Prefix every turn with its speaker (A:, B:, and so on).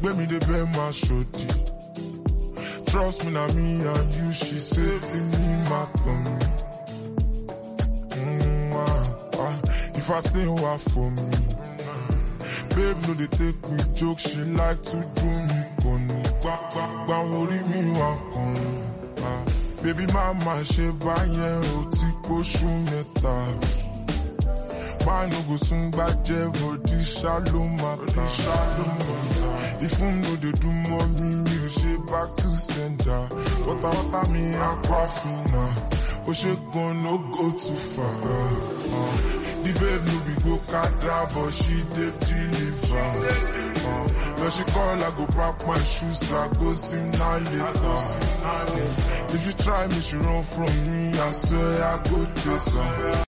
A: Gbé mi dey beg my shorty. Trust me, na me and you, she say to me, my tummy. Mm, ah, ah, if I stay, what for me? Babe, no, they take me joke, she like to do me funny. Gba, gba, gba, orí mi wá kọrin. Ah, baby, mama, ṣe báyẹn o ti pósù mẹ́ta. Man no go soon gbàjẹ́ body shallow matter. Shallow matter. If you no dey do mommy, mi ò ṣe back to sender. Wọ́tà wọ́tà mi aquafina. Ó ṣe gan no go too far. Uh, the babe no be go kadra but she dey deliver. Uh, when she call I go pack my shoes, I go sim now later. If you try me, she run from me, I swear I go chase her.